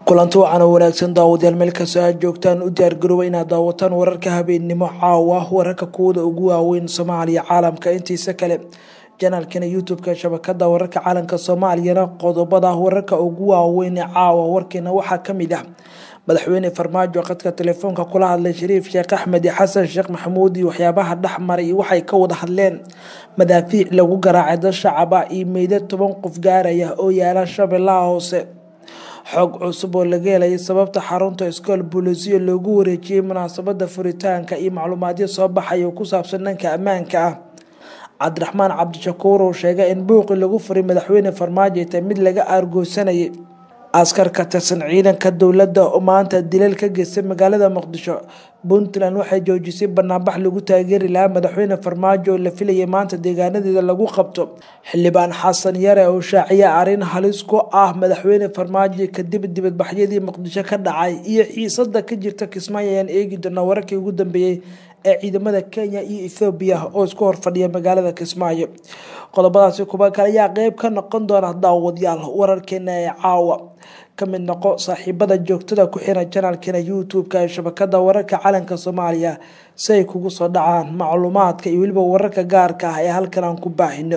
kulanti wacan oo wanaagsan daawadayaal meel kastoo aad joogtaan u diyaargarooba inaad daawataan wararka habeennimo caawa wararka kuwada ugu waaweyn soomaaliya caalamka intiisa kale janaalkana youtube-ka shabakada wararka caalamka soomaaliyana qodobada wararka ugu waaweyn ee caawa warkeena waxaa kamid ah madaxweyne farmaajo khadka telefoonka kula hadlay shariif sheekh axmed iyo xasan sheekh maxamuud iyo waxyaabaha dhexmaray iyo waxay ka wada hadleen madaafiic lagu garaacay dad shacaba iyo meydad toban qof gaaraya oo yaala shabeellaha hoose xog cusub oo laga helay sababta xarunta iskool boolisiya loogu wareejiyey munaasabada furitaanka iyo macluumaadyo soo baxay oo ku saabsan dhanka ammaanka ah cabdiraxmaan cabdishakuur oo sheegay in buuqii lagu furay madaxweyne farmaajo ay tahay mid laga aargoosanayay askar ka tirsan ciidanka dowladda oo maanta dilal ka geystay magaalada muqdisho puntland waxay joojisay banaanbax lagu taageeri lahaa madaxweyne farmaajo oo la filayay maanta deegaanadeeda lagu qabto xildhibaan xasan yare oo shaaciya arrin halis ku ah madaxweyne farmaajo kadib dibadbaxyadii muqdisho ka dhacay iyo xiisada ka jirta kismaayo ayaan eegi doonaa wararkii ugu dambeeyey ee ciidamada kenya iyo ethoobiya oo isku horfadhiya magaalada kismaayo qodobadaasi kuba kale ayaa qeyb ka noqon doona daawadayaal wararkeena ee caawa ka mid noqo saaxiibada joogtada ku xiran janaalkeena youtube-ka ee shabakada wararka calanka soomaaliya si ay kugu soo dhacaan macluumaadka iyo weliba wararka gaarka ah ee halkan aan ku baahino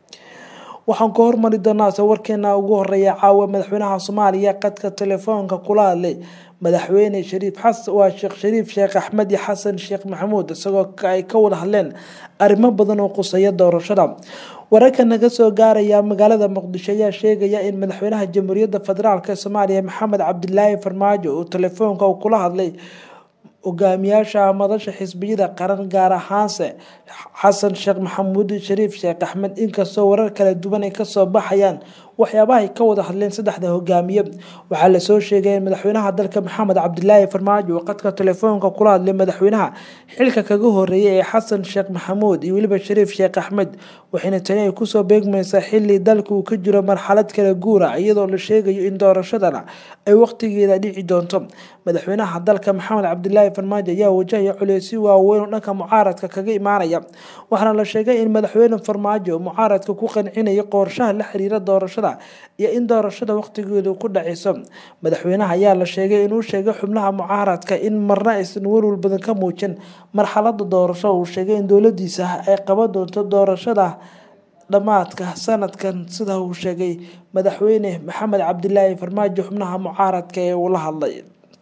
waxaan ka hormari doonaa se warkeena ugu horeeya caawa madaxweynaha soomaaliya qadka telefoonka kula hadlay madaxweyne shariif xasan waa sheekh shariif sheekh axmed iyo xasan sheekh maxamuud isagoo ay ka wada hadleen arrimo badan oo quseeya doorashada wararka naga soo gaaraya magaalada muqdisho ayaa sheegaya in madaxweynaha jamhuuriyadda federaalk soomaaliya maxamed cabdilaahi farmaajo uu telefoonka kula hadlay hogaamiyaasha madasha xisbiyada qaran gaar ahaanse xasan sheekh maxamuud shariif sheekh axmed inkastoo warar kala duwan ay kasoo baxayaan waxyaabaha ay ka wada hadleen saddexda hogaamiye waxaa lasoo sheegay in madaxweynaha dalka maxamed cabdilaahi farmaajo oo qadka telefoonka kula hadlay madaxweynaha xilka kaga horeeyay ee xasan sheekh maxamuud iyo weliba shariif sheekh axmed waxayna tani ay kusoo beegmaysaa xili dalka uu ka jiro marxalad kala guura iyadoo la sheegayo in doorashadana ay waqtigeeda dhici doonto madaxweynaha dalka maxamed cabdilaahi farmaajo ayaa wajahaya culeysyo waaweyn oo dhanka mucaaradka kaga imaanaya waxaana la sheegay in madaxweyne farmaajo mucaaradka ku qancinaya qorshaha la xiriira doorashada iyo in doorashada waqtigeedu ku dhaceyso madaxweynaha ayaa la sheegay inuu sheegay xubnaha mucaaradka in marna aysan warwar badan ka muujin marxalada doorasho uu sheegay in dowladiisa ay qaban doonto doorashada dhammaadka sanadkan sida uu sheegay madaxweyne maxamed cabdilaahi farmaajo xubnaha mucaaradka ee uu la hadlay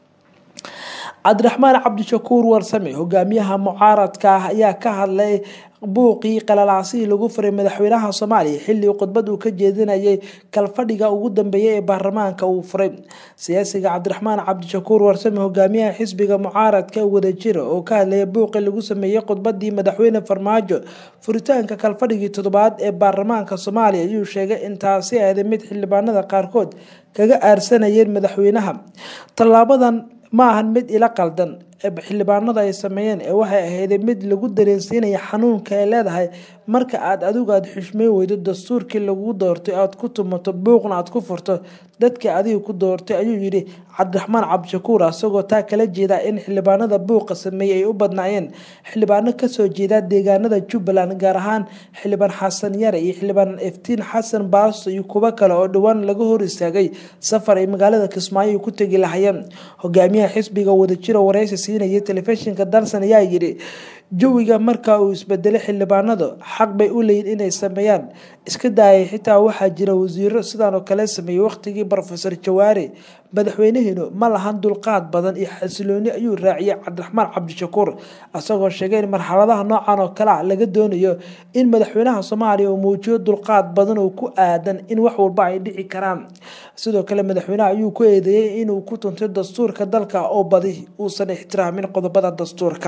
cabdiraxmaan cabdishakuur warsame hogaamiyaha mucaaradka ah ayaa ka hadlay buuqii qalalaasihii lagu furay madaxweynaha soomaaliya xilli khudbad uu ka jeedinayay kalfadhiga ugu dambeeyay ee baarlamaanka uu furay siyaasiga cabdiraxmaan cabdishakuur warsame hogaamiyaha xisbiga mucaaradka wadajira oo ka hadlaya buuqii lagu sameeyey khudbadii madaxweyne farmaajo furitaanka kalfadhigii toddobaad ee baarlamaanka soomaaliya ayuu sheegay in taasi ahday mid xildhibaanada qaarkood kaga aarsanayeen madaxweynaha tallaabadan ma ahan mid ila qaldan xildhibaanada ay sameeyeen ee waxay ahayday mid lagu dareensiinaya xanuunka ay leedahay marka aad adigu aada xushmay weydo dastuurkii lagu doortay aad ku tumato buuqna aad ku furto dadkii adiga ku doortay ayuu yidhi cabdiraxmaan cabdishakuur isagoo taa kala jeeda in xildhibaanada buuqa sameeyey ay u badnaayeen xildhibaano kasoo jeeda deegaanada jubbaland gaar ahaan xildhibaan xasan yare iyo xildhibaan eftiin xasan baasto iyo kuwo kale oo dhowaan laga hor istaagay safar ay magaalada kismaayo ku tegi lahayeen hogaamiyaha xisbiga wadajiro wareysi siinayay telefishinka dalsan ayaa yidhi jawiga marka uu isbedelay xildhibaanadu xaq bay u leeyiin inay sameeyaan iska daayay xitaa waxaa jira wasiiro sidaan oo kale sameeyey waqtigii rofesor jawaare madaxweynaheenu ma lahan dulqaad badan iyo xasilooni ayuu raaciyay cabdiraxmaan cabdishakuur isagoo sheegay in marxaladaha noocan oo kale ah laga doonayo in madaxweynaha soomaaliya uu muujiyo dulqaad badan oo ku aadan in wax walba ay dhici karaan sidoo kale madaxweynaha ayuu ku eedeeyey inuu ku tuntay dastuurka dalka oo badi uusan ixtiraamin qodobada dastuurka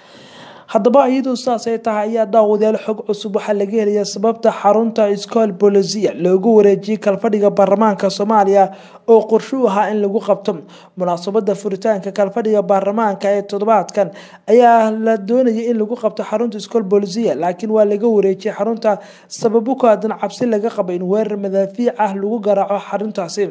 haddaba iyadoo saas ay tahay ayaa daawadayaal xog cusub waxaa laga helaya sababta xarunta iskool bolisia loogu wareejiyey kalfadhiga baarlamaanka soomaaliya oo qorsho u ahaa in lagu qabto munaasabada furitaanka kalfadhiga baarlamaanka ee toddobaadkan ayaa la doonayay in lagu qabto xarunta iskool bolisia laakiin waa laga wareejiyey xarunta sababo ku aadan cabsi laga qabo in weerar madaafiic ah lagu garaaco xaruntaasi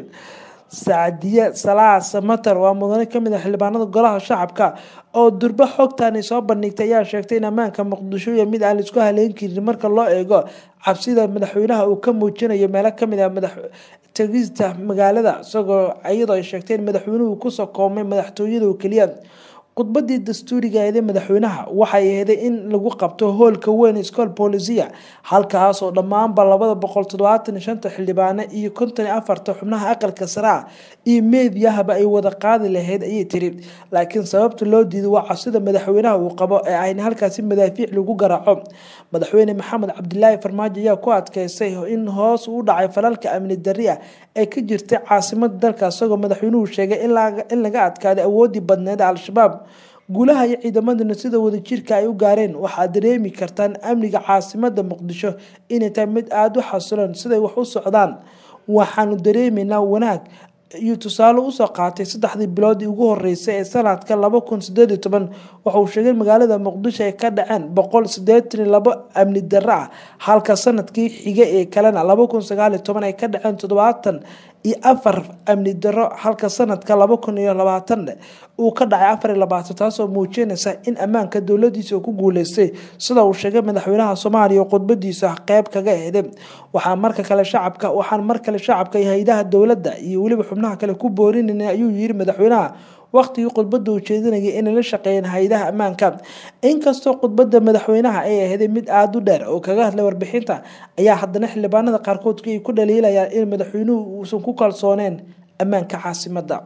sacdiye salaa samater waa mudane kamid a xildhibaanada golaha shacabka oo durbo xogtani soo bandhigtay ayaa sheegtay in ammaanka muqdisho iyo mid aan laisku haleyn karin marka loo eego cabsida madaxweynaha uu ka muujinayo meelo kamid ah tegista magaalada isagoo iyadoo ay sheegteen madaxweynuhu kusoo koobmay madaxtooyada oo keliya khudbadii dastuuriga eede madaxweynaha waxay aheeday in lagu qabto hoolka weyn school bolisia halkaas oo dhammaanba labada boqol toddobaatan shanta xildhibaane iyo konton iyo afarta xubnaha aqalka sare ah iyo meediyahaba ay wada qaadi lahayd ayay tiri laakiin sababta loo diiday waa cabsida madaxweynaha uu qabo ee ayna halkaasi madaafiic lagu garaaco madaxweyne maxamed cabdilaahi farmaajo ayaa ku adkeystay in hoos u dhacay falalka amni dari ah ee ka jirtay caasimada dalka isagoo madaxweynuhu sheegay in laga adkaaday awoodii badneed al-shabaab guulaha iyo ciidamaduna sida wadajirka ay u gaareen waxaad dareemi kartaan amniga caasimada muqdisho inay tahay mid aada u xasiloon siday wax u socdaan waxaanu dareemaynaa wanaag iyo tusaale usoo qaatay saddexdii biloodii ugu horeysay ee sanadka laba kun sideed iyo toban waxauu sheegay magaalada muqdisho ay ka dhaceen boqol sideetan iyo labo amni darro ah halka sanadkii xiga ee kalena laba kun sagaal iyo toban ay ka dhaceen toddobaatan iyo afar amni daro halka sanadka laba kun iyo labaatan uu ka dhacay afar iyo labaatan taasoo muujinaysa in ammaanka dowladiisa ku guuleystay sida uu sheegay madaxweynaha soomaaliya oo khudbadiisa qeyb kaga eeday waxaa marka kale shacabka waxaan mar kale shacabka iyo hay-adaha dowladda iyo weliba xubnaha kale ku boorinayna ayuu yiri madaxweynaha waqtigii khudbada uu jeedinayay inay la shaqeeyeen hay-adaha ammaanka inkastoo khudbada madaxweynaha ay aheeday mid aada u dheer oo kaga hadlay warbixinta ayaa haddana xildhibaanada qaarkood ay ku dhaliilayaan in madaxweynuhu uusan ku kalsooneen ammaanka caasimada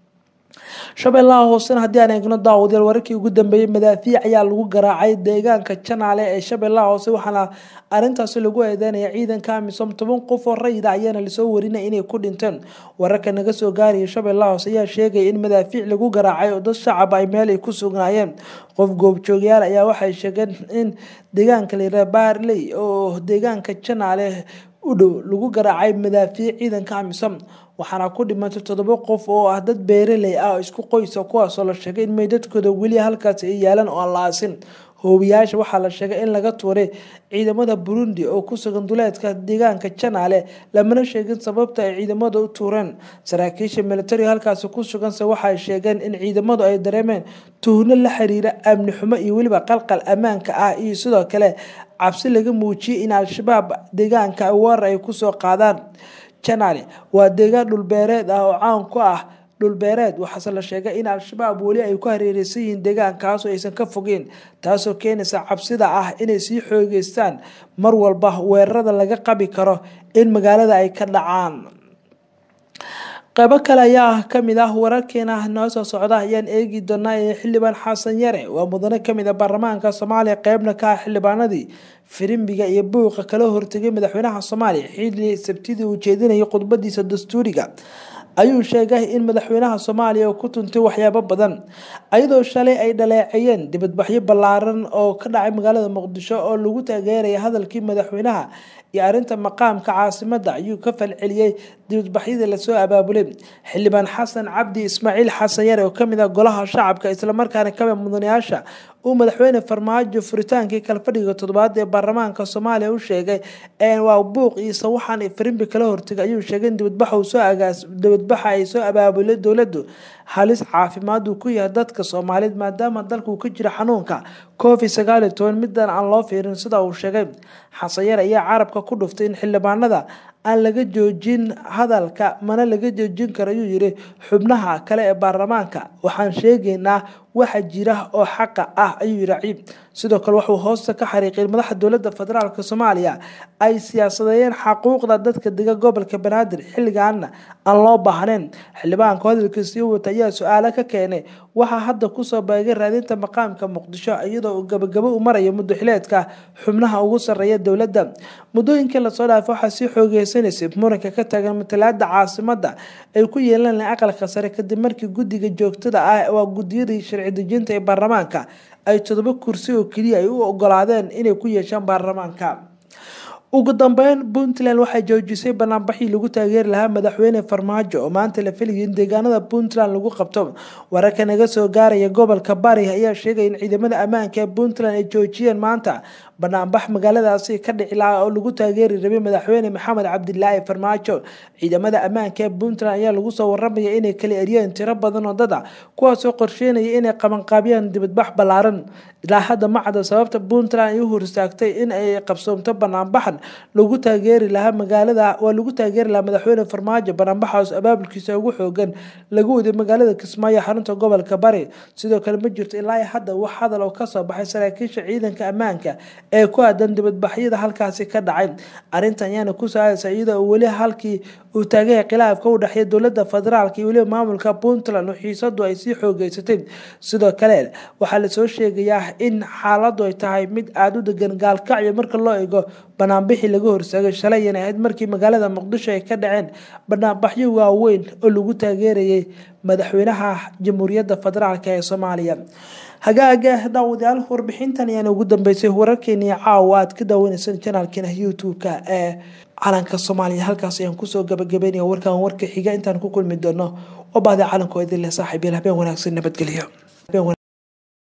shabeellaha hoosena haddii aan eegno daawadayaal wararkii ugu dambeeyey madaafiic ayaa lagu garaacay deegaanka janaale ee shabeellaha hoose waxaana arintaasi lagu eedeynaya ciidanka amisom toban qof oo rayida ayaana lasoo warinaya inay ku dhinteen wararka naga soo gaaraya shabeellaha hoose ayaa sheegaya in madaafiic lagu garaacay oo dad shacab ay meel ay ku sugnaayeen qof goobjoogyaal ayaa waxay sheegeen in deegaanka layiraha baarley oo deegaanka janaale u dhow lagu garaacay madaafiic ciidanka amisom waxaana ku dhimatay toddoba qof oo ah dad beeraley ah oo isku qoysa kuwaasoo la sheegay in meydadkooda weli halkaasi ay yaalaan oo aan la aasin hoobiyaasha waxaa la sheegay in laga tuuray ciidamada burundi oo ku sugan duleedka deegaanka janaale lamana sheegin sababta ay ciidamada u tuureen saraakiisha militariga halkaasi ku suganse waxay sheegeen in ciidamadu ay dareemeen tuhno la xiriira amni xumo iyo weliba qalqal ammaanka ah iyo sidoo kale cabsi laga muujiyay in al-shabaab deegaanka weerar ay kusoo qaadaan janaale waa deegaan dhulbeereed ah oo caan ku ah dhulbeereed waxaase la sheegay in al-shabaab weli ay ku hareereysan yihiin deegaankaasoo aysan ka fogeen taasoo keenaysa cabsida ah inay sii xoogeystaan mar walba weerarada laga qabi karo in magaalada ay ka dhacaan qeybo kale ayaa kamid ah wararkeena noo soo socda ayaan eegi doonaa ee xildhibaan xasan yare waa mudane kamid a baarlamaanka soomaaliya qeybna ka ah xildhibaanadii firimbiga iyo buuqa kala hortegay madaxweynaha soomaaliya xilli sabtidii uu jeedinayay khudbadiisa dastuuriga ayuu sheegay in madaxweynaha soomaaliya ku tuntay waxyaabo badan ayadoo shalay ay dhaleeceeyeen dibadbaxyo ballaaran oo ka dhacay magaalada muqdisho oo lagu taageeraya hadalkii madaxweynaha iyo arinta maqaamka caasimada ayuu ka falceliyey dibadbaxyadii lasoo abaabulay xildhibaan xasan cabdi ismaaciil xasan yare oo kamid ah golaha shacabka islamarkaana kamid mudanayaasha uu madaxweyne farmaajo furitaankii kalfadhiga toddobaad ee baarlamaanka soomaaliya u sheegay waa buuq iyo sawaxan farimbi kala hortegay ayuu sheegay in dibadbaxa ay soo abaabulay dowladu halis caafimaad uu ku yahay dadka soomaaliyeed maadaama dalka uu ka jiro xanuunka covid sagaal iyo toban midan aan loo fiirin sida uu sheegay xasanyar ayaa carabka ku dhuftay in xildhibaanada aan laga joojin hadalka mana laga joojin karo ayuu yiri xubnaha kale ee baarlamaanka waxaan sheegaynaa waxa jira oo xaqa ah ayuu yiri ciib sidoo kale wuxuu hoosta ka xariiqay madaxa dowladda federaalk soomaaliya ay siyaasadeeyeen xaquuqda dadka dega gobolka banaadir xilligaana aan loo baahnayn xildhibaanka hadalkiisii wata ayaa su-aalo ka keenay waxaa hadda kusoo baagay raadinta maqaamka muqdisho iyadoo gabagabo u maraya muddoxileedka xubnaha ugu sareeya dowladda muddooyinkii lasoo dhaafay waxaa sii xoogeysanaysay muranka ka taagan matalaada caasimada ay ku yeelan lahayn aqalka sare kadib markii guddiga joogtada ah waa guddiyadii sharci dejinta ee baarlamaanka ay todoba kursi oo keliya ay u ogolaadeen inay ku yeeshaan baarlamaanka ugu dambeyn puntland waxay joojisay banaanbaxii lagu taageeri lahaa madaxweyne farmaajo oo maanta la filayay in deegaanada puntland lagu qabto wararka naga soo gaaraya gobolka bari ayaa sheegaya in ciidamada ammaanka ee puntland ay joojiyeen maanta banaanbax magaaladaasi ka dhici lahaa oo lagu taageeri rabay madaxweyne maxamed cabdilaahi farmaajo ciidamada ammaanka ee puntland ayaa lagu soo waramaya inay kala eriyeen tiro badan oo dad a kuwaasoo qorsheynaya inay qabanqaabiyaan dibadbax ballaaran ilaa hadda ma cadda sababta puntland ay u horstaagtay in ay qabsoomto banaanbaxan lagu taageeri lahaa magaalada waa lagu taageeri lahaa madaxweyne farmaajo banaanbaxaas abaabulkiisa ugu xoogan lagu waday magaalada kismaayo xarunta gobolka bari sidoo kale ma jirto ilaa hadda wax hadal oo kasoo baxay saraakiisha ciidanka ammaanka ee ku aadan dibadbaxyada halkaasi ka dhacay arrintan ayaana ku saadaysa iyadoo weli halkii uu taagaya khilaafka u dhexeeya dowladda federaalka iyo weliba maamulka puntland oo xiisadu ay sii xoogeysatay sidoo kale waxaa lasoo sheegayaa in xaaladu ay tahay mid aada u degan gaalkacyo marka loo eego banaanbixii laga horsaagay shalay yan ahayd markii magaalada muqdisho ay ka dhaceen banaanbaxyo waaweyn oo lagu taageerayay madaxweynaha jamhuuriyadda federaalk ee soomaaliya hagaaga daawadayaal warbixintan ayaana ugu dambeysay wararkeeni caawa aad ka daawaneysaan janaalkeena youtube-ka ee calanka soomaaliya halkaas ayaan kusoo gabagabeynaya warkan warka xiga intaan ku kulmi doono oo bahda calanko idin leh saaxiibyal habeen wanaagsan nabadgelyo